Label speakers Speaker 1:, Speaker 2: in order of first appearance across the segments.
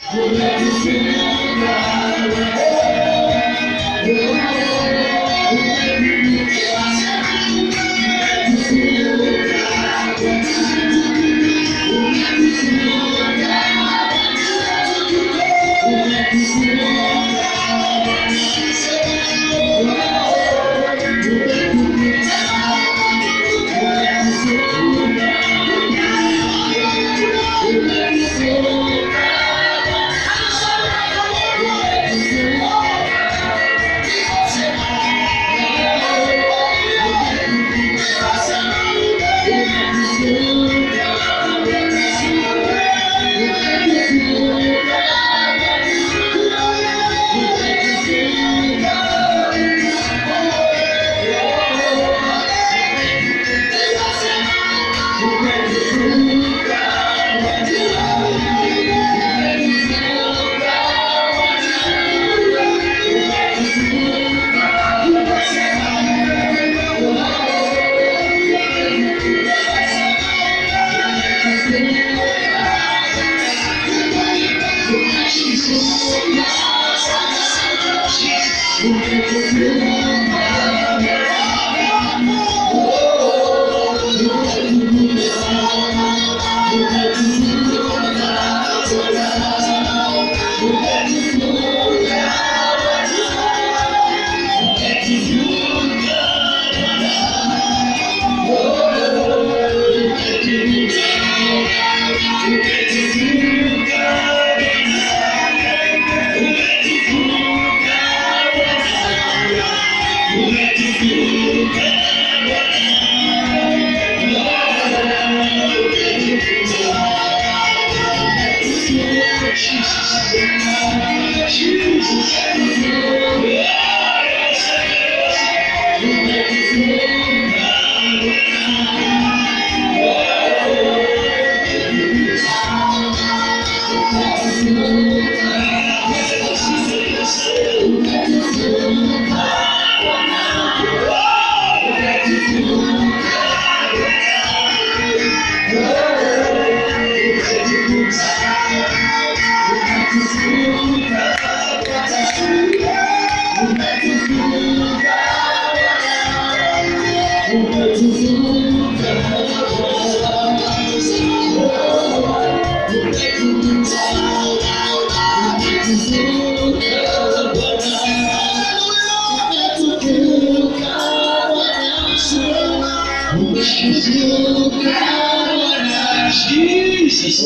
Speaker 1: Jesus.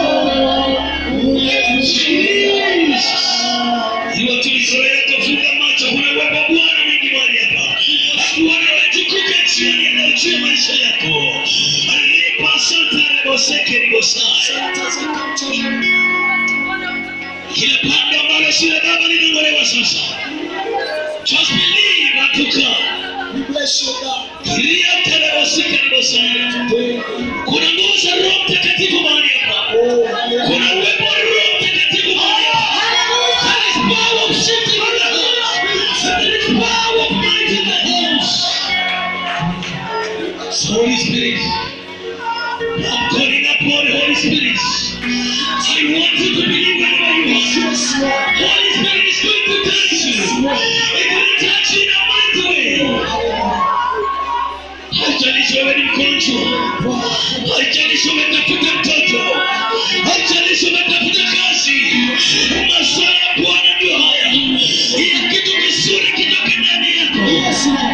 Speaker 1: Jesus. Iwa tulizoea kufunga macho, kuna uwepo wa Bwana mwingi mahali hapa. Bwana ametukuka chini anayochia maisha yako. Alipa santare boseke ni bosai. Kila pando ambalo si la baba linong'olewa sasa. Just believe atuka. Kiria tele boseke ni bosai. Kuna nguvu za Roho Mtakatifu mahali hapa. Kuna uwepo wa Roho Mtakatifu mahali hapa. There is power of shifting in the house. There is power of might in the house. So Holy Spirit, I'm calling upon the Holy Spirit. I want you to believe wherever you are. Holy Spirit is going to touch you. It will touch you in a mighty way. Haijalishi wewe ni mgonjwa, haijalishi umetafuta mtoto, haijalishi umetafuta kazi, masaa ya Bwana ndio haya. Ili kitu kizuri kitoke ndani yako.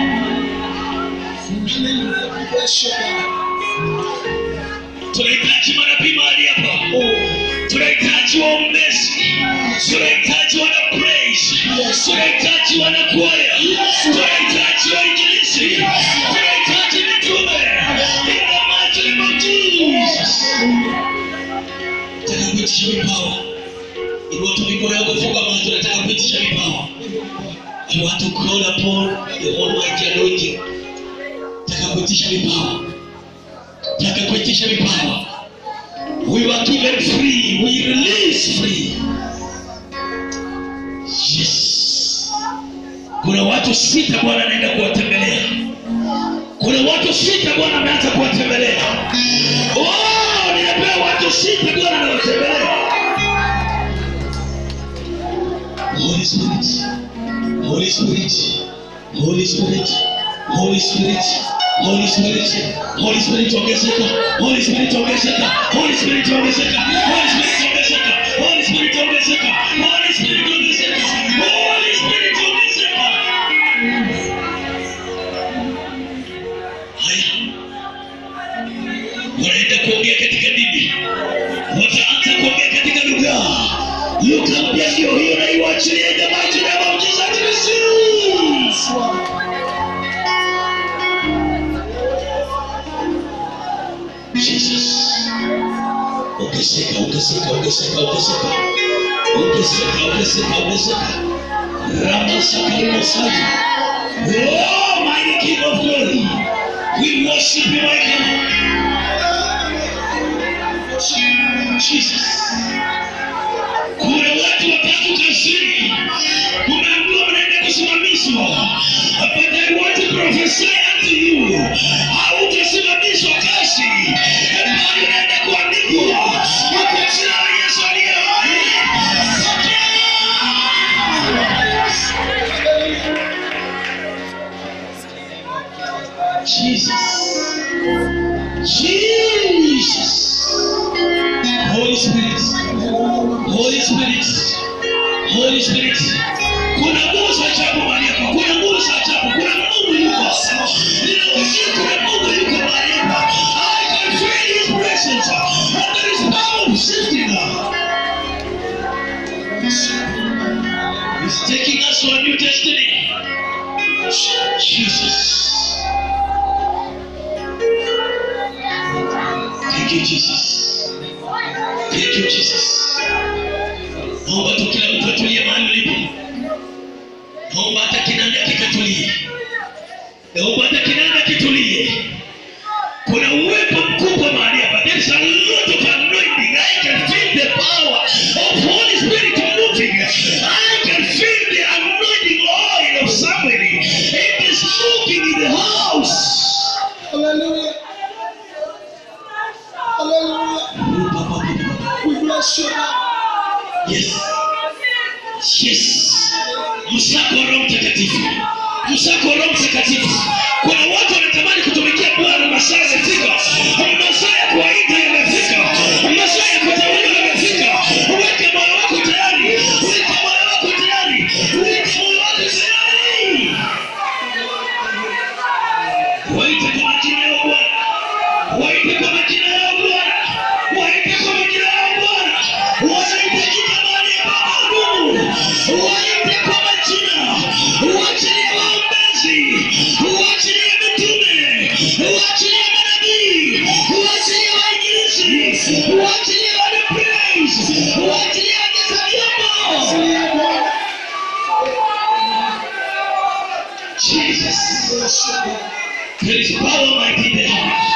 Speaker 1: Tunahitaji manabii mahali hapa, tunahitaji waombezi, tunahitaji wana praise, tunahitaji wana kwaya, tunahitaji wainjilisti, tunahitaji mitume. In the mighty name of Jesus. Nataka kuitisha vipawa. Inua tu mikono yako, funga macho, nataka kuitisha vipawa. I want to call upon the Almighty anointing. Nataka kuitisha vipawa. Nataka kuitisha vipawa. We were given free, we release free. Yes. Kuna watu sita Bwana anaenda kuwatembelea. Kuna watu sita Bwana ameanza kuwatembelea. Oh, nimepewa watu sita Bwana anawatembelea. Holy Spirit, Holy Spirit, Holy Spirit, Holy Spirit, Holy Spirit, Holy Spirit ongezeka, Holy Spirit ongezeka, Holy Spirit ongezeka, Holy Spirit ongezeka, Holy Spirit ongezeka, Holy Spirit ongezeka, Holy Spirit ongezeka. Haya, wanaenda kuongea katika dini, wataanza kuongea katika lugha. Lugha mpya ndio hiyo, na iwachilie in the mighty name of Jesus Christ. Jesus. Ongezeka, ongezeka, ongezeka, ongezeka. Ongezeka, ongezeka, ongezeka. Ramasakarimosai. Oh, mighty King of glory. We worship you, my God. Jesus. Kuna watu watatu kazini. Umeambiwa mnaenda kusimamishwa. But I want to prophesy unto you. Hautasimamishwa kazi. Bali unaenda kuandikwa kwa jina la Yesu aliye hai. Jesus. Jesus. Holy Spirit. Holy Spirit. Holy Spirit. Kuna nguvu za ajabu mahali hapa. Kuna nguvu za ajabu. Kuna Mungu yuko hapa. Ninausia kuna Mungu yuko mahali hapa. I can feel his presence. And there is power shifting now. He's taking us to a new destiny. Jesus. Thank you, Jesus. Thank you, Jesus. Naomba tu kila mtu atulie mahali ulipo. Naomba hata kinanda kikatulie. Naomba hata kinanda kitulie. Kuna uwepo mkubwa mahali hapa. There's a lot of anointing. I can feel the power of Holy Spirit moving. I can feel the anointing oil of somebody. It is moving in the house.
Speaker 2: Hallelujah. Hallelujah. We bless you now.
Speaker 1: Yes. Yes. Msako wa Roho Mtakatifu. Msako wa Roho Mtakatifu. Kuna watu wanatamani kutumikia Bwana, masaa yamefika. Masaa ya kuwaita yamefika. Masaa ya kuteuliwa yamefika. Weka moyo wako tayari. Weka moyo wako tayari. Weka moyo wako tayari. Waite kwa majina ya Bwana. Waite kwa majina ya Bwana. Waite kwa majina ya Bwana. Wanahitajika mahali ambapo hudumu. Waite kwa majina. Waachilie waombezi. Waachilie mitume. Waachilie manabii. Waachilie wainjilisti. Waachilie wana praise. Waachilie wacheza vyombo. Jesus. There is power mighty in the house.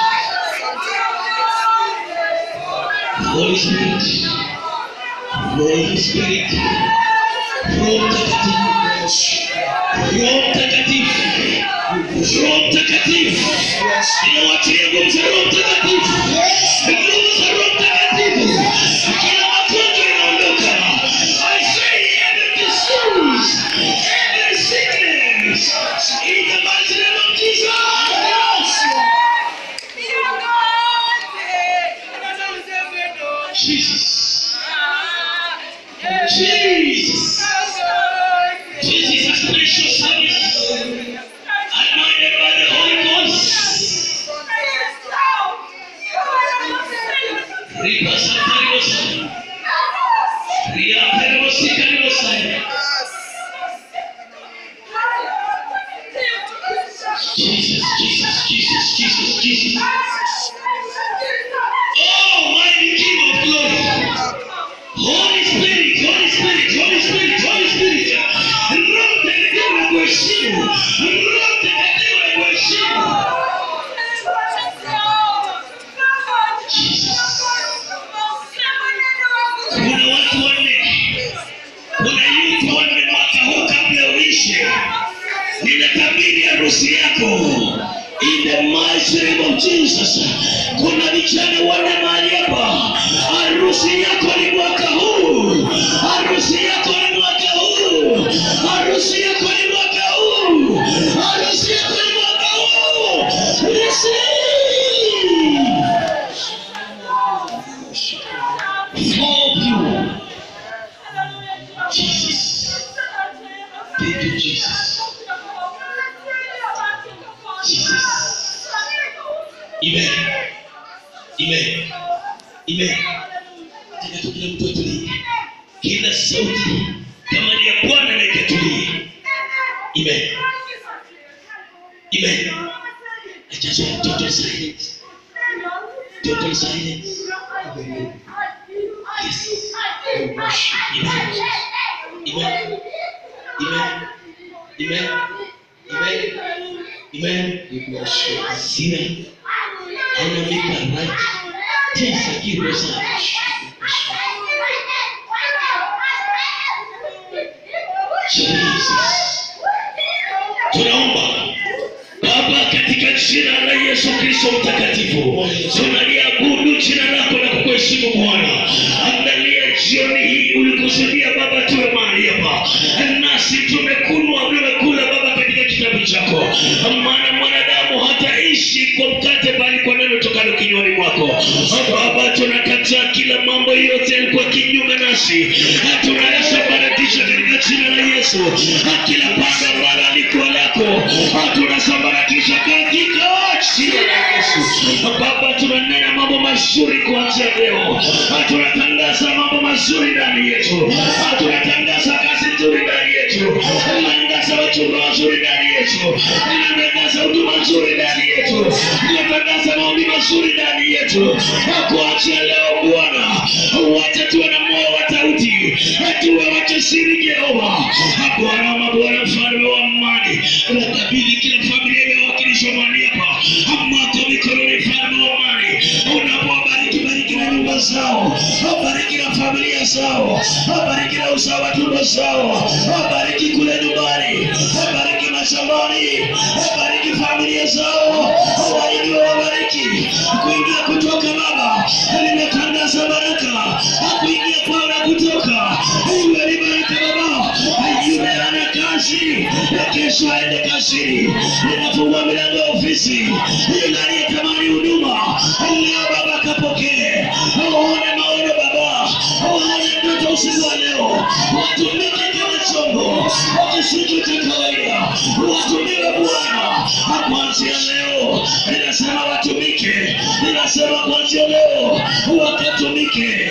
Speaker 1: Holy Spirit. Holy Spirit. Roho Mtakatifu. Roho Mtakatifu. Roho Mtakatifu. Ninawatia nguvu za Roho Mtakatifu. Nguvu za Roho Mtakatifu. Kila magonjwa yanaondoka. I say every disease, every sickness, in the mighty name of Jesus. Jesus. Jesus. Jesus, precious service. Anointed by the Holy Ghost. Ripa Santariosa. Ria Perosika Riosa. Jesus, Jesus, Jesus, Jesus, Jesus. Oh, mighty King of glory. Holy Spirit, Holy Spirit, Holy Spirit, Holy Spirit. Roho Mtakatifu na kuheshimu. Roho Mtakatifu na kuheshimu. Jesus. Kuna watu wanne. Kuna yutu wanne mwaka huu kabla uishe. Ninatabiri harusi yako. In the mighty name of Jesus. Kuna vijana wanne mahali hapa. Harusi yako ni mwaka huu. Harusi yako ni mwaka huu. Thank you, Jesus. Jesus. Amen. Amen. Amen. Nataka tu kila mtu atulie. Kila sauti kama ni ya Bwana na ikatulie. Amen. Amen. I just want total silence. Total silence. Yes. Amen. Amen. Amen. Amen. Amen. Amen.
Speaker 2: We bless you.
Speaker 1: Sina anamika right. Tesa kilo sana. Jesus. Tunaomba Baba, katika jina la Yesu Kristo mtakatifu, tunaliabudu jina lako na kukuheshimu Bwana. Angalia jioni hii ulikusudia Baba tuwe mahali hapa, nasi tumekunwa tumekula Baba katika kitabu chako, maana mwanadamu hataishi kwa mkate, bali kwa neno tokalo kinywani mwako. Baba, tunakataa kila mambo yote yalikuwa kinyume nasi, tunayasambaratisha katika jina la Yesu. Kila pando ambalo alikuwa lako tunasambaratisha katika jina la Yesu. Baba, tunanena mambo mazuri kuanzia leo, tunatangaza mambo mazuri ndani yetu, tunatangaza kazi nzuri ndani yetu, tunatangaza wachumba wazuri ndani yetu, tunatangaza huduma nzuri ndani yetu, tunatangaza maombi mazuri ndani yetu. Kuanzia leo Bwana, wacha tuwe na moyo wa tauti, tuwe wajasiri Jehova, Bwana wa mabwana, mfalme wa amani, nakabidhi kila familia iliyowakilishwa mahali hapa mwako mikononi, mfalme wa amani, unapowabariki bariki na nyumba zao, bariki na familia zao, bariki na uzao wa tumbo zao, bariki kule nyumbani, bariki mashambani, bariki familia zao, waingie wabariki kuingia kutoka Baba, nimetangaza baraka kuingia kwao na kutoka, iwe ni baraka Baba, yule ana kazi kesho aende kazini, ninafungua milango ya ofisi, yule aliyetamani huduma leo Baba kapokee, waone maono Baba, waone ndoto usiku wa leo, watumike kama chombo kisicho cha kawaida, watumiwe Bwana kuanzia leo. Ninasema watumike, ninasema kuanzia leo wakatumike.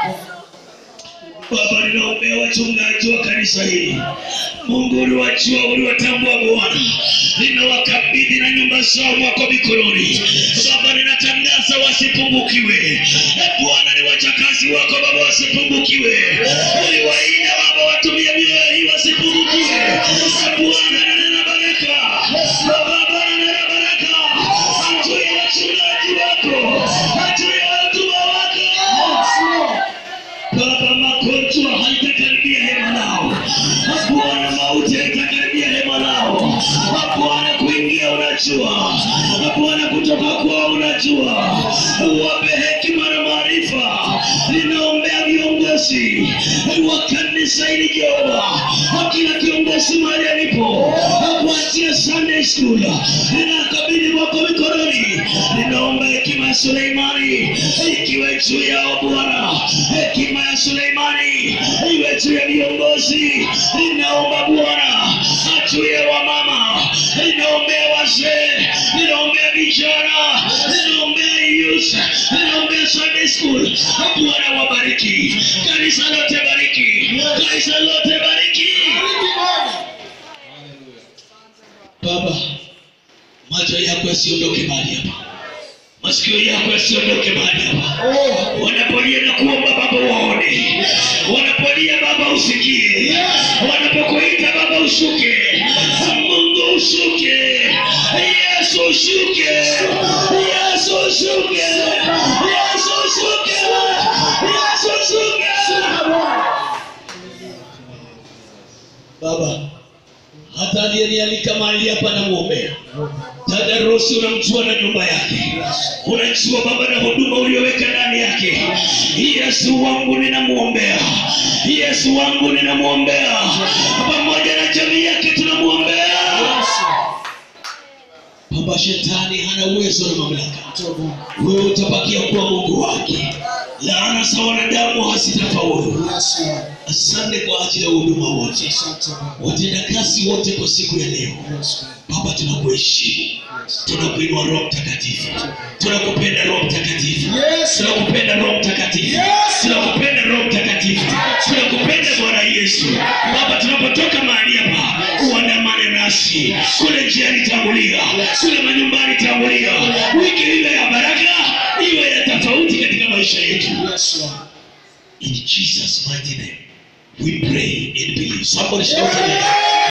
Speaker 1: Baba, ninaombea wachungaji wa kanisa hili. Mungu uliwajua, uliwatambua Bwana, ninawakabidhi na nyumba zao mwako mikononi. Baba, ninatangaza wasipungukiwe. E Bwana, ni wachakazi wako Baba, wasipungukiwe. Uliwaida Baba, watumie mioyo hii wasipungukiwe. E Bwana, nanena baraka Baba, nanena baraka juu ya wachungaji wako, juu ya watumishi wako. Baba, magonjwa haitakaribia hema lao. Bwana, mauti haitakaribia hema lao. Bwana, kuingia unajua. Bwana, kutoka kwao unajua. Wape hekima na maarifa. Ninaombea viongozi wa kanisa hili Jehova, kila kiongozi mahali alipo, kuanzia Sunday school, ninakabidhi mwako mikononi. Ninaomba hekima ya Suleimani ikiwe juu yao Bwana, hekima ya Suleimani iwe juu ya viongozi. Ninaomba Bwana juu ya wamama, ninaombea wazee, ninaombea vijana, ninaombea youth, ninaombea Sunday school. Bwana wabariki kanisa lote, bariki kanisa lote, bariki Baba, macho yako yasiondoke mahali hapa, masikio yako yasiondoke mahali hapa. Wanapolia na kuomba Baba waone, wanapolia Baba usikie, wanapokuita Baba ushuke, Mungu ushuke, Yesu ushuke, Yesu ushuke, Yesu ushuke, Yesu ushuke. Baba, hata aliyenialika mahali hapa namwombea dada Rosi, unamjua na nyumba yake, unajua Baba na huduma ulioweka ndani yake. Yesu wangu ninamwombea, Yesu wangu ninamwombea, pamoja na jamii yake tunamwombea. Baba, shetani hana uwezo na mamlaka, wewe utabakia kuwa Mungu wake. laana za wanadamu hazitafaulu
Speaker 2: Yes, Lord.
Speaker 1: asante kwa ajili ya huduma wote
Speaker 2: Asante Baba.
Speaker 1: watendakazi wote kwa siku ya leo
Speaker 2: Yes, Lord.
Speaker 1: baba tunakuheshimu
Speaker 2: Yes.
Speaker 1: tunakuinua roho mtakatifu tunakupenda roho mtakatifu
Speaker 2: Yes, Lord.
Speaker 1: tunakupenda roho mtakatifu
Speaker 2: Yes.
Speaker 1: tunakupenda roho mtakatifu tunakupenda bwana yesu baba tunapotoka mahali hapa uandamane nasi kule njiani tangulia kule manyumbani tangulia wiki iwe ya baraka iwe ya tofauti katika maisha yetu
Speaker 2: Yes, Lord.
Speaker 1: in jesus mighty name we pray and believe somebody shout amen